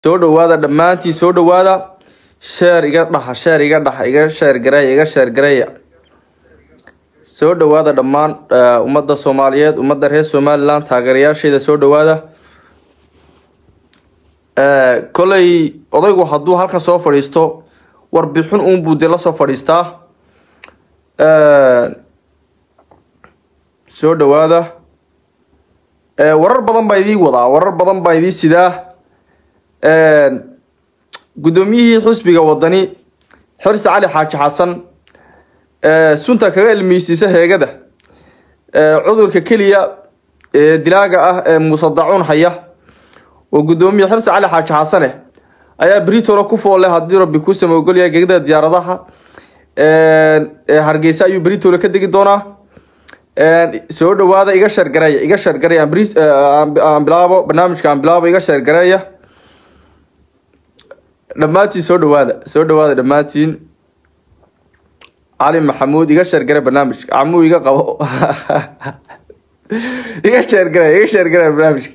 soo dhawaada dhammaantiin soo dhawaada sheer iga dhaha sheer iga dhaha iga sheer gareeya iga sheer gareeya soo dhawaada dhammaan eh, ummadda soomaaliyeed ummadda reer somaliland taageerayaasheeda soo dhawaada Eh, kolay odaygu hadduu halkan soo fadhiisto warbixin uunbuu dee lasoo fadhiistaa Eh, soo dhawaada Eh, warar badan baa idii wadaa warar badan baa idii sidaa guddoomiyihii xisbiga wadani xirsi cali xaaji xasan ee, sunta kaga ilmeysiisa heegada ee, cudurka keliya ee dilaaga ah ee muuse dacuun haya oo guddoomiye xirsi cali xaaji xasane ayaa britolo ku foole haddii rabbi kuu samoogolaya gegada diyaaradaha ee hargeysa ayuu britolo ka degi doonaa soo dhawaada iga shargareeya iga shargareeya aan bris- ee, aan aan bilaabo barnaamijka aan bilaabo iga shargareeya dhammaantiin soo dhawaada soo dhawaada dhammaantiin cali maxamuud iga sheergare barnaamijka camuu iga qabo iga sheergare iga sheergare barnaamijka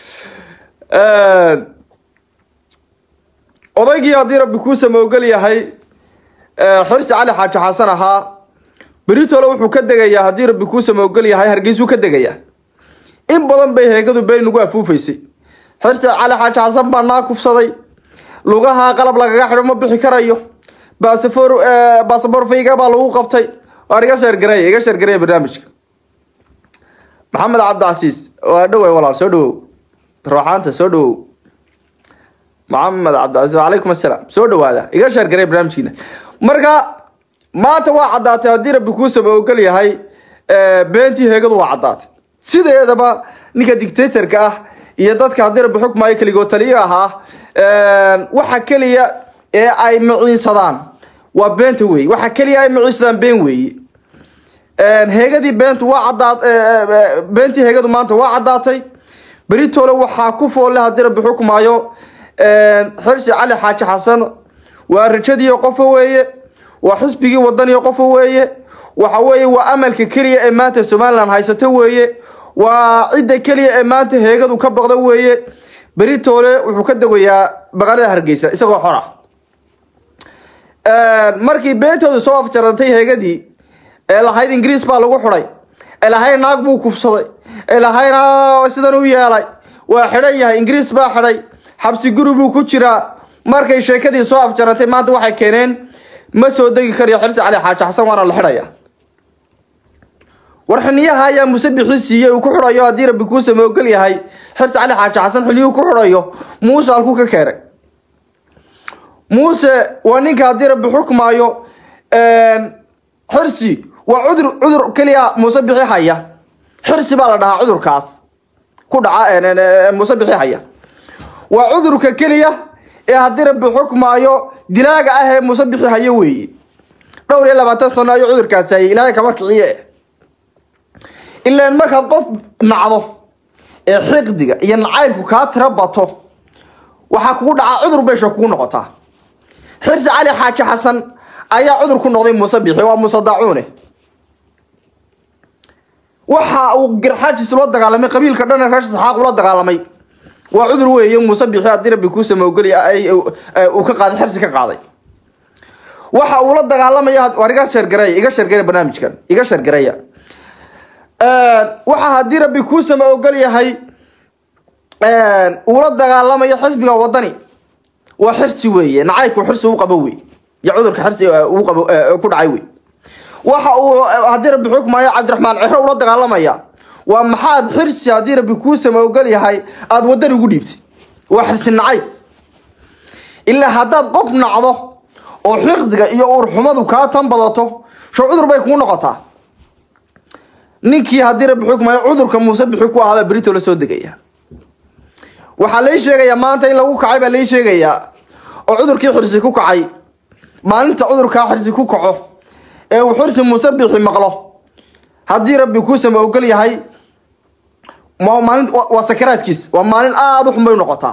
odaygii haddii rabbi kuu samoogel yahay eh, xirsi cali xaaji xasan ahaa beritole wuxuu ka degayaa haddii rabbi kuu samoogel yahay hargeysuu ka degayaa in badan bay heegadu been nagu afuufaysay xirsi cali xaaji xasan baa naa kufsaday lugaha qalab lagaga xidho ma bixi karayo basafor basaboor fayga baa lagu qabtay waar iga sheergareeya iga sheergareeya barnaamijka maxamed cabdicasiis waa dhowey walaal soo dhawow ruuxaanta soo dhawow maxamed cabdicasiis wacalaykum assalaam soo dhawaada iga sheergareeya barnaamijkiina marka maanta waa caddaatay haddii rabbi kuu samoogel yahay eh, beentii heegadu waa caddaatay sideedaba ninka dictatorka ah iyo dadka haddii rabbi xukmaayo keligoo taliyo ahaa waxa keliya ee ay maciinsadaan waa beenta weeye waxa keliya ay maciinsadaan been weeye heegadii beentu waa caddaat beentii heegadu maanta waa caddaatay beritole waxaa ku foolle haddii rabbi xukmaayo xirsi cali xaaji xasan waa rajadii qofo weeye waa xisbigii wadaniyo qofo weeye waxa weeye waa amalka keliya ee maanta somaliland haysato weeye waa cidda keliya ee maanta heegadu ka baqda weeye beritoole wuxuu ka degayaa magaalada hargeysa isagoo xora markii beentoodu soo afjarantay heegadii ee lahayd ingiriis baa lagu xidhay ee lahayd naag buu kufsaday ee lahayd "Aa, sidan u yeelay waa xidhan yahay ingiriis baa xidhay xabsi guri buu ku jiraa markay sheekadii soo afjarantay maanta waxay keeneen ma soo degi karayo xirsi cali xaaji xasan waana la xidhaya war xiniyaha ayaa musabixii siiyey uu ku xidhayo haddii rabbi kuu samoogel yahay xirsi cali xaaji xasan xiliyuu ku xidhayo muuse halkuu ka keenay muuse waa ninka haddii rabbi xukmaayo xirsi waa cudur cudur keliya muuse bixi haya xirsi baa la dhahaa cudurkaas ku dhaca muuse bixi haya waa cudurka keliya ee haddii rabbi xukmaayo dilaaga ah ee muuse bixi hayo weeye dhowr iyo labaatan sano ayuu cudurkaasi hayay ilaahay kama kiciye ilaan markaad qof nacdo ee xiqdiga iyo nacaybku kaa tiro bato waxaa kugu dhacaa cudur beesha kugu noqotaa xirsi cali xaaji xasan ayaa cudur ku noqday muuse bixi waa muuse dacuune waxa uu garxaajis ula dagaalamay qabiilka dhan ee reer saxaaq ula dagaalamay waa cudur weeye muuse bixi haddii rabbi kuu samoogeli uu ka qaaday xirsi ka qaaday waxa uu la dagaalamaya waar iga sheergareeya iga sheergareya barnaamijkan iga sheergareeya waxa haddii rabbi kuu sama ogol yahay uula dagaalamayo xisbiga wadani waa xirsi weeye nacaybku xirsi u qabo wey iyo cudurka xirsi uu qabo ku dhacay wey waxa uu haddii rabbi xukmayo cabdiraxmaan ciro ula dagaalamaya waa maxaad xirsi haddii rabbi kuu sama ogol yahay aada wadani ugu dhiibtay waa xirsi nacayb ilaa haddaad qof nacdo oo xiqdiga iyo uurxumadu kaa tan badato sho cudur bay kuu noqotaa ninkii haddii rabbi xukmayo cudurka muuse bixi ku ahaabaa berito la soo degaya waxaa lai sheegayaa maanta in lagu kacay baa lai sheegayaa oo cudurkii xirsi ku kacay maalinta cudurkaa xirsi ku kaco ee uu xirsi muuse bixi maqlo haddii rabbi kuu sama ogol yahay waa maalin waa sakaraadkiis waa maalin aada u xun bay noqotaa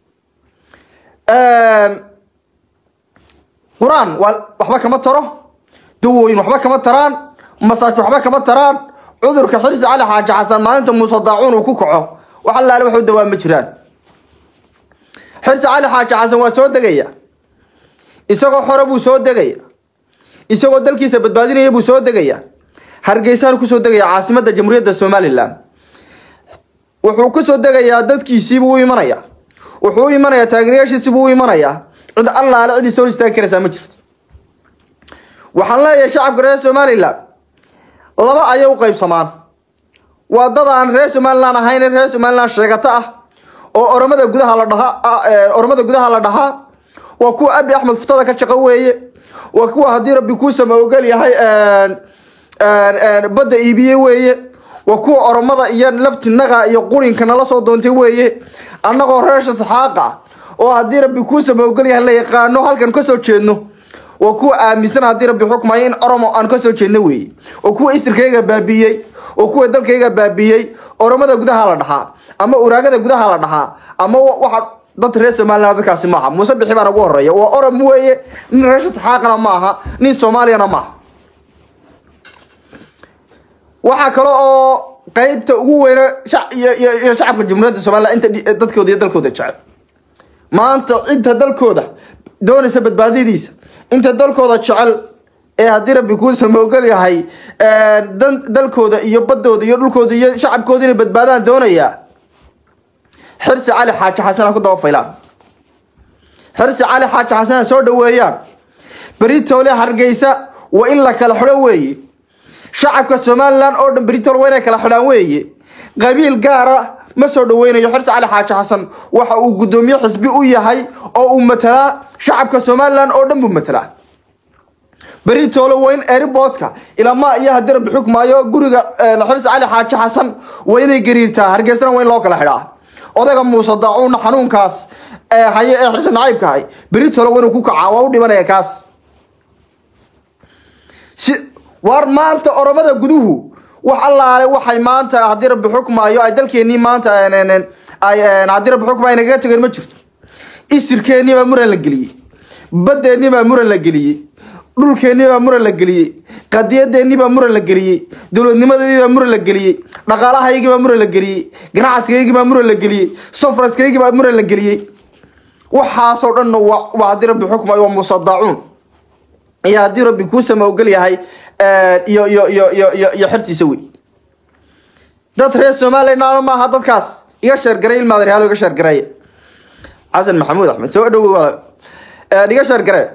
qur-aan waa waxba kama taro dawooyin waxba kama taraan masaaj waxba kama taraan cudurka xirsi cali xaaji xasan maalinta muuse daacuun uu ku kaco wax allaale waxu dawaa ma jiraan xirsi cali xaaji xasan waa soo degaya isagoo xore buu soo degaya isagoo dalkiisa badbaadinaya buu soo degaya hargeysaan kusoo degaya caasimadda jamhuuriyadda somalilan wuxuu kusoo degayaa dadkiisiibuu u imanaya wuxuu u imanayaa taageerayaashiisibuu u imanayaa cid allaale cid is hor istaagi karaysaa ma jirto waxaan leeyahay shacabka reer somalilan laba ayay u qaybsamaan waa dad aan reer somalilan ahayn reer somalilan sheegato ah oo oromada gudaha la dhahaa oromada gudaha la dhahaa waa kuwa abi axmed futada ka shaqo weeye waa kuwa haddii rabbi kuusama ogol yahay badda iibiye weeye waa kuwa oromada iyo laftinaga iyo qurinka nala soo doontay weeye annagoo reesha saxaaqa oo haddii rabbi kuusama ogol yahay la yaqaano halkan kasoo jeedno waa kuwa aaminsan haddii rabbi xukmayo in oromo aan kasoo jeedno weeye oo kuwa isirkayga baabiiyey oo kuwa dalkayga baabiiyey oromada gudaha la dhahaa ama uraagada gudaha la dhahaa ama waxa dad reer somalilan dadkaasi maaha muuse bixi baan ugu horeeya waa orom weeye nin reesha saxaaqana ma aha nin soomaaliyana maaha waxaa kale oo qeybta ugu weyne iyo shacabka jamhuuriyadda somalilan inta dadkooda iyo dalkooda jecel maanta inta dalkooda doonaysa badbaadadiisa inta dalkooda jecel ee haddii rabbi kuusama ogol yahay dalkooda iyo badooda iyo dhulkooda iyo shacabkooda inay badbaadaan doonayaa xirsi cali xaaji xasan ha ku daba faylaan xirsi cali xaaji xasan ha soo dhaweeyaan beritoole hargeysa waa in la kala xidho weeye shacabka somalilan oo dhan beritoole waa inay kala xidhaan weeye qabiil gaara ma soo dhaweynayo xirsi cali xaaji xasan waxa uu guddoomiye xisbi u yahay oo uu matalaa shacabka somalilan oo dhan buu matalaa beritoole waa in eriboodka ilamaa iyo haddii rabbi xukmaayo guriga xirsi cali xaaji xasan waa inay gariirtaa hargeysana waa in loo kala xidhaa odayga muuse daacuuna xanuunkaas haye ee xirsi nacaybka hay beritoole waa inuu ku kacaa waa u dhimanaya kaas si waar maanta oromada guduhu wax allaale waxay maanta haddii rabbi xukmaayo ay dalkeenii maanta ay haddii rabbi xukmaayo nagaga tegeen ma jirto isirkeennii baa muran la geliyey badeennii baa muran la geliyey dhulkeennii baa muran la geliyey qadiyadeennii baa muran la geliyey dowladnimadeedii baa muran la geliyey dhaqaalahaygii baa muran la geliyey ganacsigaygii baa muran la geliyey sofraskaygii baa muran la geliyey waxaasoo dhanna waa haddii rabbi xukmaayo waa musadaacuun iyo haddii rabbi kuusama ogol yahay iyo iyo iyo iyo iyo iyo xertiisa wey dad reer somalilan maaha dadkaas iga sheergaray ilmaadareyaalo iga sheergareeye xasan maxamuud axmed soo dhawow iga sheergare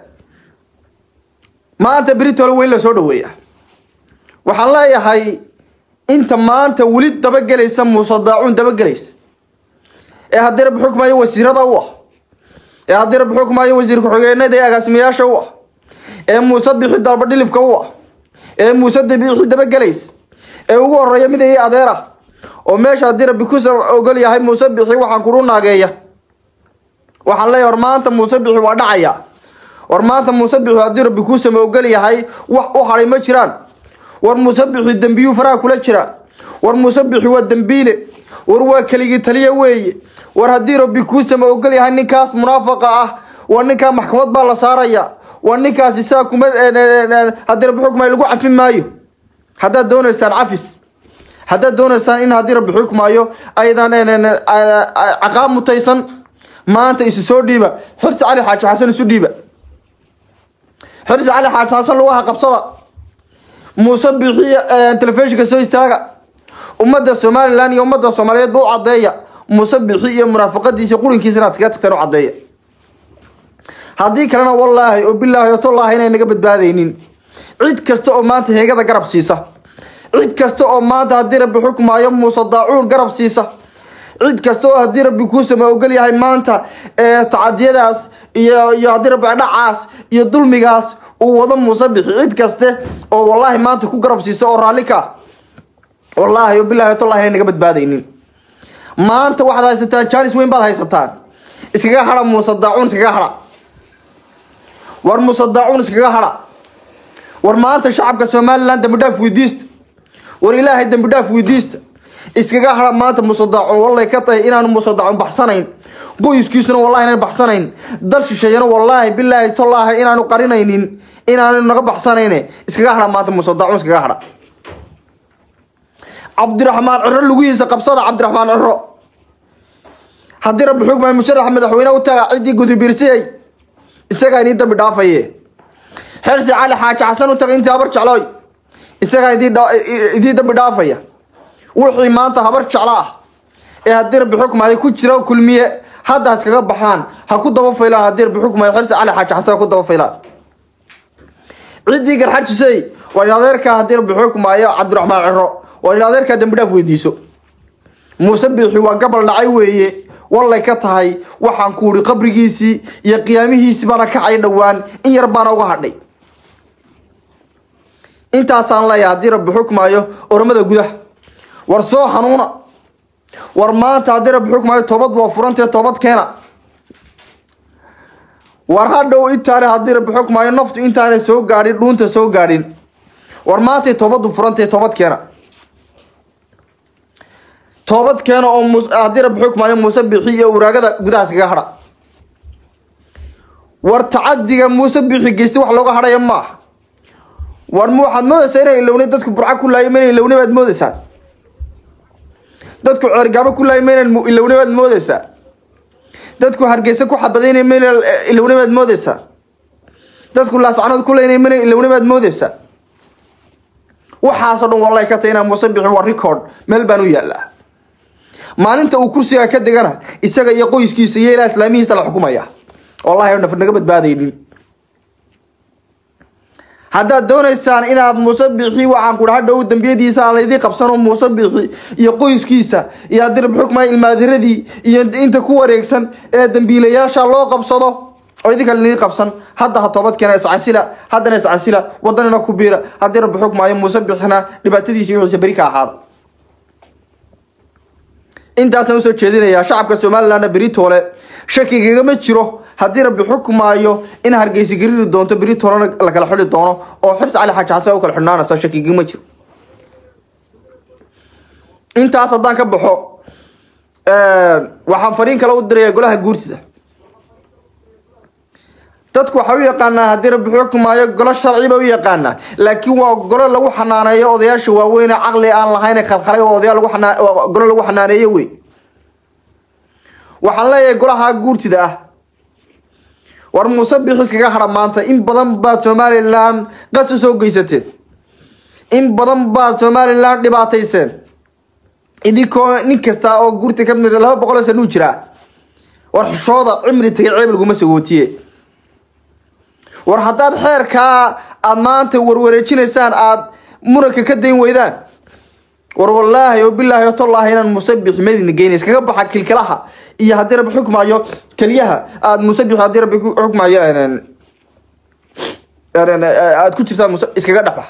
maanta britol weyn la soo dhaweeya waxaan leeyahay inta maanta weli dabagelaysa muuse daacuun dabagelaysa ee haddii rabbi xukmayo wasiirada u ah ee haddii rabbi xukmayo wasiir ku-xigeenada ee agaasimayaasha u ah ee muuse bixi dalba dhilifka u ah ee muuse dabiixi dabagelaysa ee ugu horeeya mid ay adeer ah oo meesha haddii rabbi kusa ogol yahay muuse bixi waxaan kudhu naageeya waxaan leeyahay war maanta muuse bixi waa dhacaya war maanta muuse bixi haddii rabbi kuusama ogol yahay wax u hadhay ma jiraan war muuse bixi dembiyuu faraha kula jira war muuse bixi waa dembiile war waa keligii taliya weeye war haddii rabbi kuusama ogol yahay ninkaas munaafaqa ah waa ninkaa maxkamad baa la saaraya waa ninkaas isaa kuma haddii rabbi xukmaayo lagu cafin maayo haddaad doonaysaan cafis haddaad doonaysaan in haddii rabbi xukmaayo aydan caqaab mutaysan maanta isu soo dhiiba xirsi cali xaaji xasan isu dhiiba xirsi cali xaaji xasan lugaha qabsada muuse bixiya telefishinka soo istaaga ummadda somalilan iyo ummadda soomaaliyeed ba u caddeeya muuse bixi iyo munaafaqadiisa qurinkiisa inaad kaga tagteen u caddeeya haddii kalena wallaahi oo bilaahi oo tallaahi inay naga badbaadaynin cid kasta oo maanta heegada garab siisa cid kasta oo maanta haddii rabbi xukmaayo muuse daacuun garab siisa cid kasta oo haddii rabbi kuusama ogol yahay maanta tacadiyadaas iyo iyo haddii rabbi dhacaas iyo dulmigaas uu wado muuse bixi cid kaste oo wallaahi maanta ku garab siisa oo raalli ka ah wallaahi oo bilaahi oo tallaahi inay naga badbaadaynin maanta waxaad haysataan jaanis weyn baad haysataan iskaga hadha muuse daacuun iskaga hadha war muuse daacuun iskaga hadha war maanta shacabka somalilan dambi dhaaf weydiista war ilaahay dambi dhaaf weydiista iskaga hadha maanta muuse daacuun wallay ka tahay inaanu muuse daacuun baxsanayn qoyskiisuna wallahi inaan baxsanayn dal shisheeyana wallaahi bilaahi tallaahi inaanu qarinaynin inaanu naga baxsanayne iskaga hadha maanta muuse daacuun iskaga hadha cabdiraxmaan ciro lugihiisa qabsada cabdiraxmaan ciro haddii rabbi xukmay musharaxa madaxweyne u taga ciddii gudubiirsiyay isagaa idin dambi dhaafaye xirsi cali xaaji xasan u taga intii habar jeclooy isagaa idiin dambi dhaafaya wixii maanta habar jeclo ah ee haddii rabbi xukmaayo ku jira kulmiye hadda haskaga baxaan ha ku daba faylaan haddii rabbi xukmaayo xirsi cali xaaji xasan ha ku daba faylaan ciddii garxajisay waa in adeerkaa haddii rabbi xukmaayo cabdiraxmaan ciro waa in adeerkaa dambi dhaaf weydiiso muuse biixi waa gabal dhacay weeye wallay ka tahay waxaan ku uhi qabrigiisii iyo qiyaamihiisii baana kacay dhowaan in yar baana uga hadhay intaasaan leeyahay haddii rabbi xukmaayo oromada gudaha war soo xanuuna war maanta haddii rabbi xukmaayo toobad waa furantee toobad keena war hadhow intaane haddii rabbi xukmaayo naftu intaanay soo gaadhin dhuunta soo gaadhin war maantay toobaddu furantee toobad keena toobad keena oo haddii rabbi xukmaayo muuse bixi iyo uraagada gudahaas kaga hadha war tacadiga muuse bixi geystay wax looga hadhaya maaha war ma waxaad moodaysaa inay ilowna dadku burca ku laayay mayna ilowna baad moodaysaa dadku ceergaabo ku laayay mayna ilowna baad moodaysaa dadku hargeysa ku xabadaynay mayna ilowna baad moodaysaa dadku laascanood ku laynay mayna ilowna baad moodaysaa waxaasoo dhan wallahi ka tahay inaa muuse bixi waa record meel baan u yaallaa maalinta uu kursiga ka degana isaga iyo qoyskiisa iyo ilaa islaamihiisa la xukumaya wallahi naf naga badbaadaynin haddaad doonaysaan inaad muuse bixi waxaan ku dhaha dhow dambiyadiisa aan laydii qabsano muuse bixi iyo qoyskiisa iyo haddii rabbi xukmaya ilmaadiradii iyo inta ku wareegsan ee dambiilayaasha loo qabsado oo idinka laydii qabsan hadda ha toobad keena iscasila haddana iscasila wadanina ku biira haddii rabbi xukmaayo muuse bixina dhibaatadiisi wixiisa beri ka ahaada intaasaan usoo jeedinayaa shacabka somalilandna beritoole shakigagama jiro haddii rabbi xukmaayo in hargeysa gariri doonto beritoolena la kala xidhi doono oo xirsi cali xaaji xasan u kala xidhnaanaysa shakigagama jiro intaas haddaan ka baxo waxaan fariin kale u diraya golaha guurtida dadku waxay u yaqaanaa haddii rabbi xukmaayo golo sharci bay u yaqaanaa laakiin waa golo lagu xanaaneeyo odayaasha waaweyn ee caqli aan lahayn khalkhalay oo odayaal lagu xanaa golo lagu xanaaneeyo wey waxaan leeyahay golaha guurtida ah war muuse bixis kaga hadha maanta in badan baad somalilan qas u soo geysateen in badan baad somalilan dhibaatayseen idinkoo nin kasta oo guurta ka mid laba boqol oo sanuu jiraa war xishooda cimri tagay ceeb laguma sagootiye war haddaad xeerkaa aada maanta warwareejinaysaan aada muranka ka dayn weydaan war wallaahi oo bilaahi o tallaahi inaan musabix madina geyna iskaga baxa kilkilaha iyo haddii rabbi xukmaayo keliyaha aada musabix haddii rabbi xukmaayo aada ku jirtaan iskaga dhexbax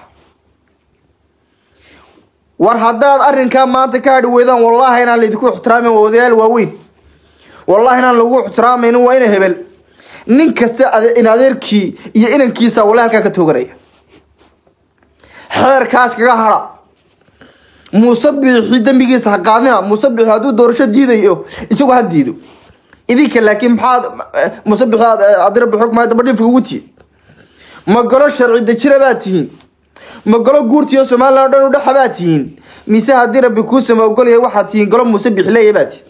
war haddaad arrinkaa maanta ka hadhi weydaan wallaahi inaan laydinku ixtiraamin waa odayaal waaweyn wallaahi inaan lagu ixtiraamaynin waa ina hebel nin kasta in adeerkii iyo inankiisa walla halkaa ka tooganaya xeerkaas kaga hadha muuse biixi dembigiisa ha qaadina muuse biixi hadduu doorasho diidayo isagu ha diido idinka laakiin maxaad muuse biixi haddii rabbi xukmaya daba dhifka ugu tihin ma golo sharci dejina baad tihiin ma golo guurtiyo somalilan o dhan u dhexa baad tihiin mise haddii rabbi kuu sama ogolyahay waxaad tihiin golo muuse biixi leeya baad tihiin